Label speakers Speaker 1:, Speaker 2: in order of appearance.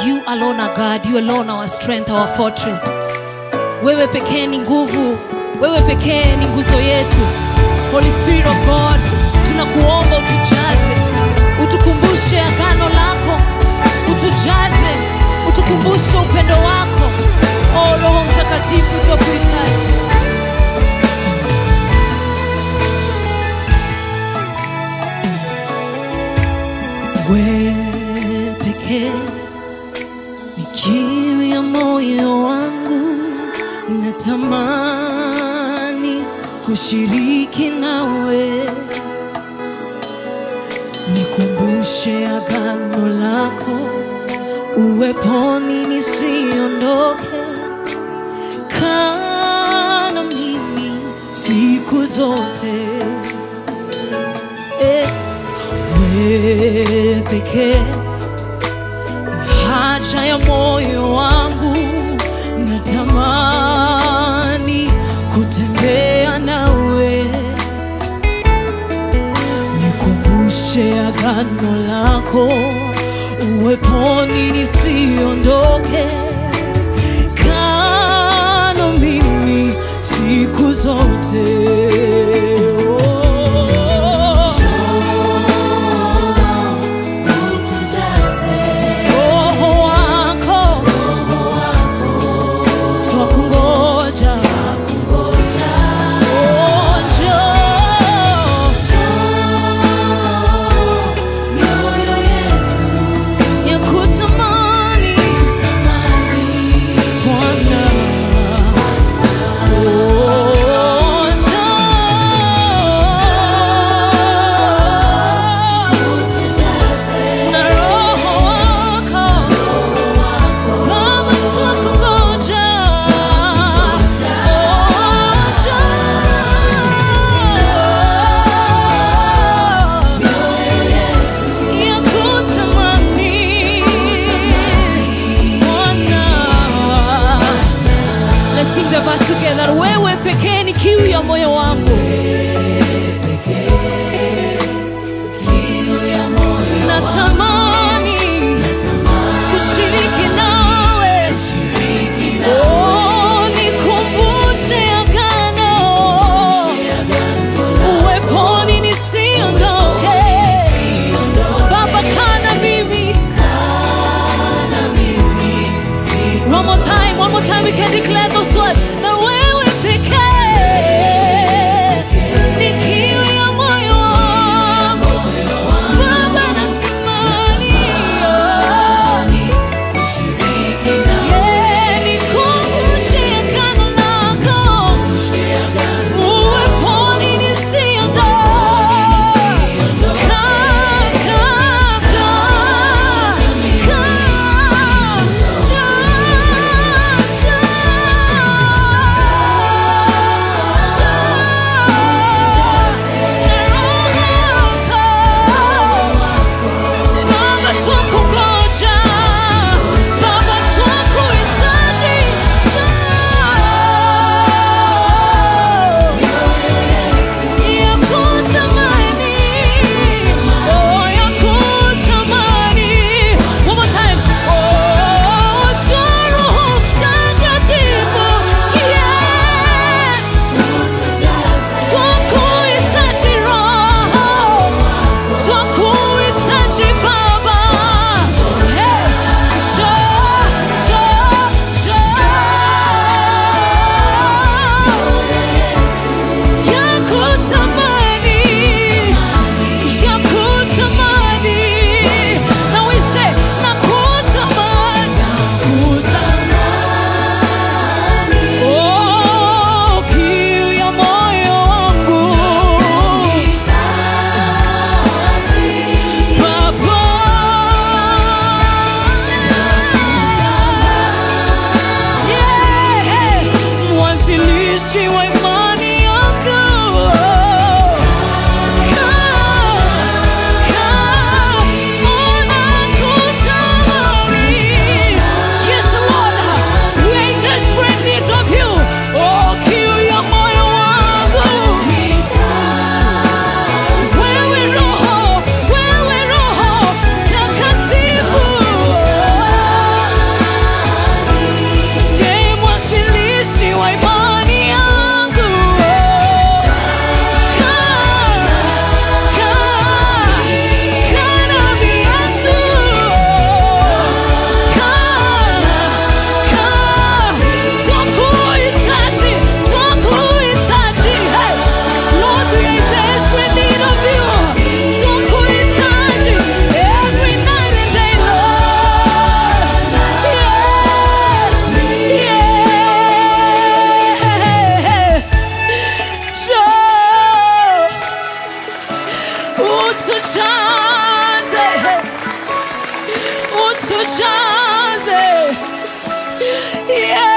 Speaker 1: You alone are God, you alone our strength, our fortress. Wewe pekee ni nguvu, wewe pekee ni nguzo yetu. Holy Spirit of God, tunakuomba utujaze, utukumbushe agano lako, utujaze, utukumbushe upendo wako. O Roho Mtakatifu, twakuhitaji. Wewe pekee ni kiu ya moyo wangu, natamani kushiriki nawe, nikumbushe agano lako, uweponi nisiondoke, kaa na mimi siku zote eh. Wewe pekee ni haja ya moyo wangu, natamani kutembea nawe, nikumbushe agano lako, uweponi nisiondoke, kaa na mimi siku zote oh. Roho wako twakungoja, Oh, njoo. Yakutamani Bwana, Oh, njoo. utujaze utujaze